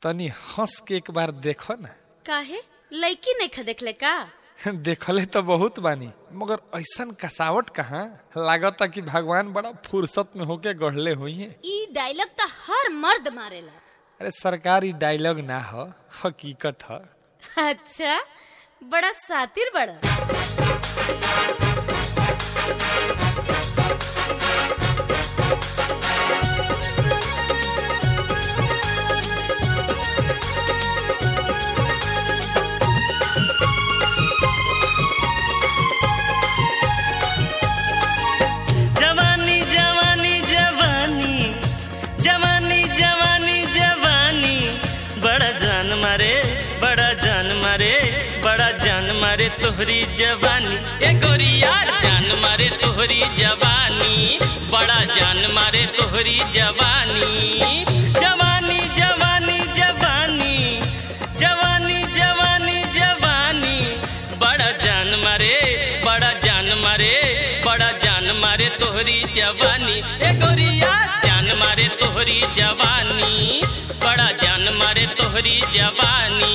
तनी हंस के एक बार देखो ना काहे लड़की नहीं देखले का देखले तो बहुत बानी मगर ऐसन कसावट कहाँ लागता कि भगवान बड़ा फुर्सत में होके गढ़ले हुई है ई डायलॉग तो हर मर्द मारेला अरे सरकारी डायलॉग ना हो हकीकत ह अच्छा बड़ा सातिर बड़ा जवानी जवानी जवानी जवानी जवानी जवानी बड़ा जान मारे बड़ा जान मारे बड़ा जान मारे तोहरी जवानी ए गोरिया जान मारे तोहरी जवानी बड़ा जान मारे तोहरी जवानी जवानी जवानी जवानी जवानी जवानी जवानी बड़ा जान मारे बड़ा जान मारे बड़ा जान मारे तोहरी जवानी ए गोरिया जान मारे तोहरी जवानी बड़ा जान मारे तोहरी जवानी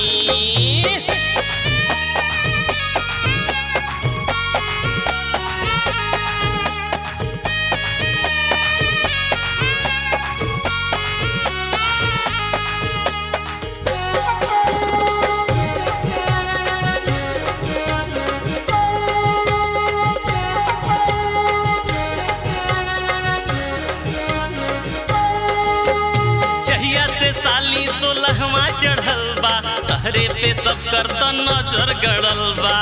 जहिया से साली सोलहवा चढ़ल बा तहरे पे सब कर त नजर गड़ल बा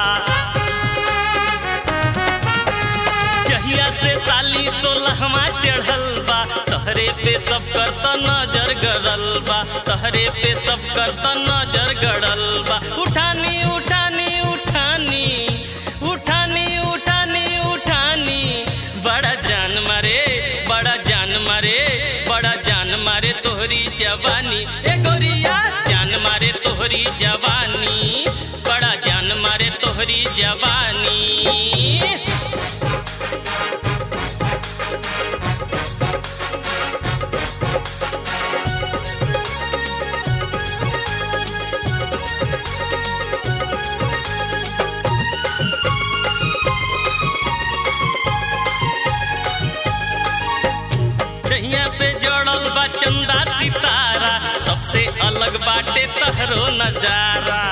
जहिया से साली सोलहवा चढ़ल बा तहरे पे सब कर त नजर गड़ल बा तहरे पे सब कर त नजर गड़ल बा उठानी उठानी उठानी उठानी उठानी उठानी बड़ा जान मारे बड़ा जान मारे बड़ा जान मारे तोहरी जवानी ए गोरिया जान मारे तोहरी जवानी बड़ा जान मारे तोहरी जवानी दहिया पे जड़ल बा चंदा सितारा सबसे अलग बाटे तहरो नजारा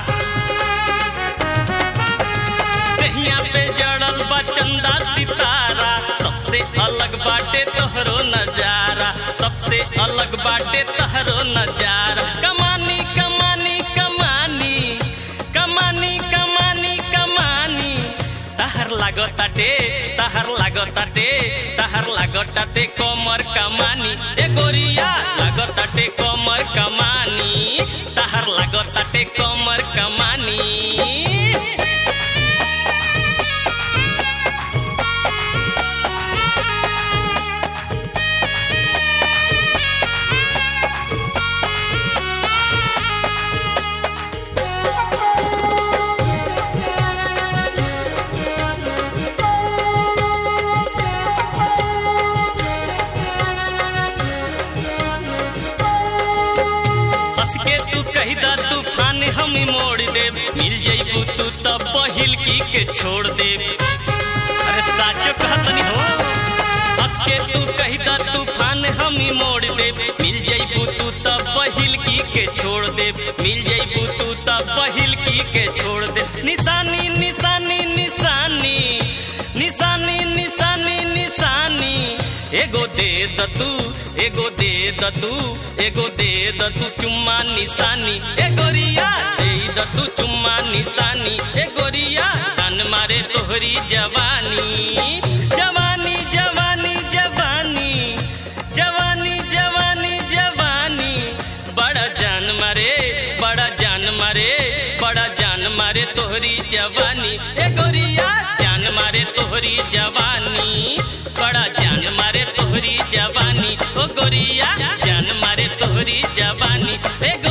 दहिया पे जड़ल बा चंदा सितारा सबसे अलग बाटे तोहरो नजारा सबसे अलग बाटे तहरो नजारा कमानी कमानी कमानी कमानी कमानी कमानी तहर लागताटे तहर लागताटे तहर लागताटे कमर कमानी ए गोरिया लागताटे कमर कमानी तहर लागताटे कमर कमानी हंस के तू कही दा तूफान हम मोड़ दे मिल जइबू तू तब पहिल की के छोड़ दे अरे साचो कहतनी हो हंस के तू कही दा तूफान हम मोड़ दे मिल जइबू तू तब पहिल की के छोड़ दे मिल जइबू तू तब पहिल की के छोड़ दे निशानी निशानी निशानी निशानी निशानी निशानी एगो दे द तू एगो दे द तू एगो दे द तू चुम्मा निशानी ए गोरिया दे द तू चुम्मा निशानी ए गोरिया तन मारे तोहरी जवानी जवानी जवानी जवानी जवानी जवानी जवानी बड़ा जान मारे बड़ा जान मारे बड़ा जान मारे तोहरी जवानी ए गोरिया जान मारे तोहरी जवानी बड़ा जान मारे तोहरी जवानी ओ गोरिया जान मारे तोहरी जवानी ए